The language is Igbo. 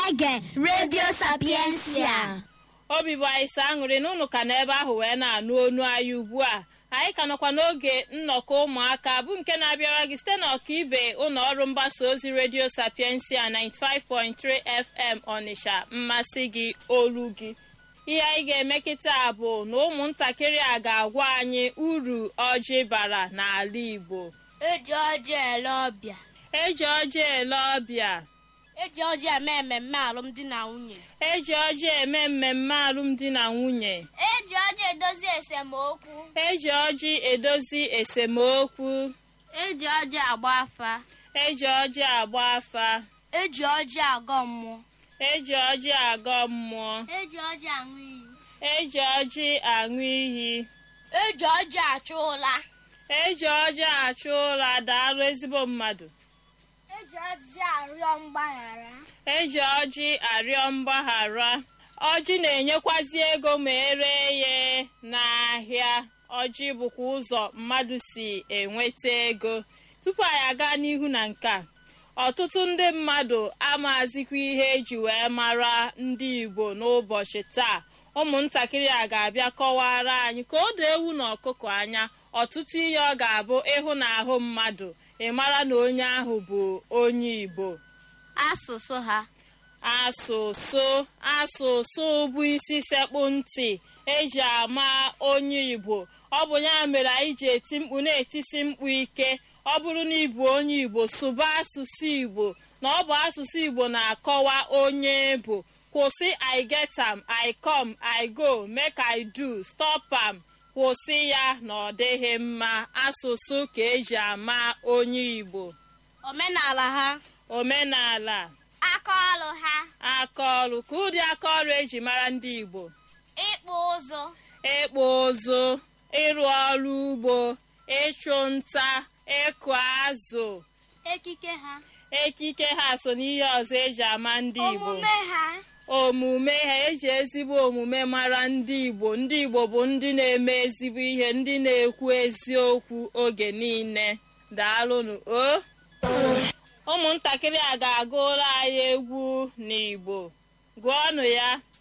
na-ege redio sapiensia obi bụ anyị sọ aṅụrị na unu ka n'ebe ahụ wee na-anụ onu anyị ugbu a anyị ka nọkwa n'oge nnọkọ ụmụaka bụ nke na-abịara gị site n'ọkaibe ụlọ ọrụ mgbasa ozi redio sapiensia 95.3 fm ọnịsha mmasị gị olu gị ihe anyị ga-eme kịta bụ na ụmụntakịrị a ga-agwa anyị uru ọjị bara n'ala igbo eji ọjị ele ọbịa eji ọjị ele ọbịa eji ọjị eme mmemme alụmdi na nwunye eji ọjị eme mmemme alụmdi na nwunye eji ọjị edozi esemokwu eji ọjị edozi esemokwu eji ọjị agba afa eji ọjị agba afa eji ọjị agọ mmụọ eji ọjị agọ mmụọ eji ọjị aṅụ iyi eji ọjị aṅụ iyi eji ọjị achụ ụla eji ọjị achụ ụra daalụ ezigbo mmadụ eji ọjị arịọ mgbaghara eji ọjị arịọ mgbaghara ọjị na-enyekwazi ego ma eree ya n'ahịa ọjị bụkwa ụzọ mmadụ si enweta ego tupu anyị aga n'ihu na nke a ọtụtụ ndị mmadụ amazikwa ihe eji wee mara ndị igbo n'ụbọchị taa ụmụntakịrị a ga-abịa kọwara anyị ka o doo ewu na ọkụkọ anya ọtụtụ ihe ọ ga-abụ ịhụ na ahụ mmadụ ịmara na onye ahụ bụ onye igbo asụsụ ha asụsụ asụsụ bụ isi sekpụ ntị eji ama onye igbo ọ bụ ya mere anyị ji eti mkpu na-etisi mkpu ike ọ bụrụ na ịbụ onye igbo sụba asụsụ igbo na ọ bụ asụsụ igbo na-akọwa onye bụ kwụsị i get am i come i go make i do stop am kwụsị ya na ọ dịghị mma asụsụ ka eji ama onye igbo omenala ha omenala aka ọrụ ha akaọrụ ka ụdị akaọrụ eji mara ndị igbo ịkpụ ụzụ ịkpụ ụzụ ịrụ ọrụ ugbo ịchụ nta ịkụ azụ ekike ha ekike ha so n'ihe ọzọ eji ama ndị igbo omume ha omume ha eji ezigbo omume mara ndị igbo ndị igbo bụ ndị na-eme ezigbo ihe ndị na-ekwu eziokwu oge niile daalụnụ o ụmụntakịrị a ga-agụ ụlọ anyị egwu n'igbo gụọnụ ya